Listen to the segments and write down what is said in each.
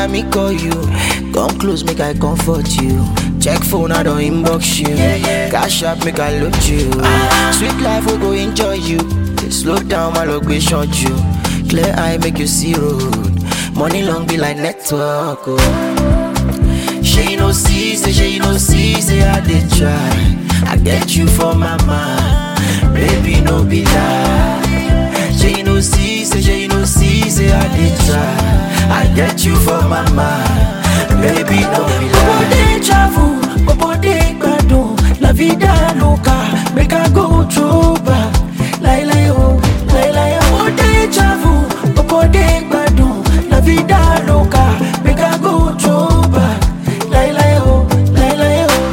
na me call you. Come close, make I comfort you. Check phone, I don't inbox you. Cash up, make I load you. Sweet life, we go enjoy you. Slow down, my luck, we short you. Clear eye, make you see road. Money long be like network. Oh. She you no see, say she you no see, say I did try. I get you for my mind, baby no be lie. She you no see, say she you no see, say I did try. I get you for my mind, baby no be Bobo lie. dey travel, bobo dey gbadun, la vida loca, make I go throw back. Lai lai oh, lai lai oh. Bobo dey travel, bobo dey gbadun, la vida loca, make I go throw back. Lai lai oh, lai lai oh.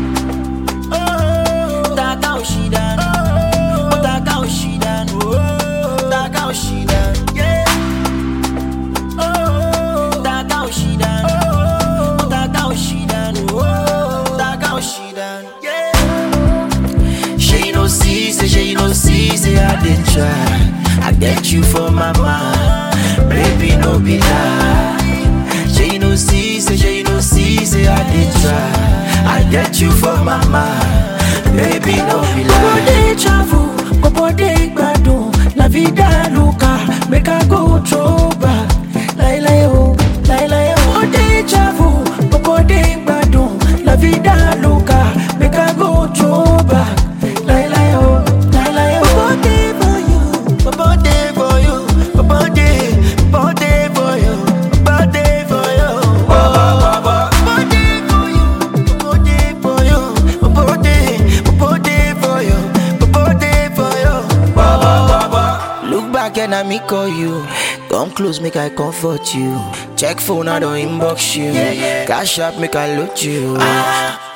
Taka Oshidan, oh Taka Oshidan, oh Taka Oshidan, yeah. Oh Taka Oshidan, oh Taka Oshidan, oh Taka Oshidan, yeah. She no see, say she no see, say I did try. I get you for my mind, baby no be lie. She no see, say she no see, say I did try. I get you for my mind, baby no be Bobo lie. dey travel, bobo dey gbadun, la vida loca, make I go throw back. Lai lai oh, lai lai oh. Bobo dey travel, bobo dey gbadun, la vida loca, make I go throw back. Lai lai oh, lai lai oh. Bobo dey for you, bobo dey for you, bobo dey, bobo dey for you, bobo dey for you. Bobo dey for you, bobo dey for you, bobo dey, bobo dey for you, bobo dey for you. Look back and I me call you. Come close, make I comfort you. Check phone, I don't inbox you. Cash up, make I load you.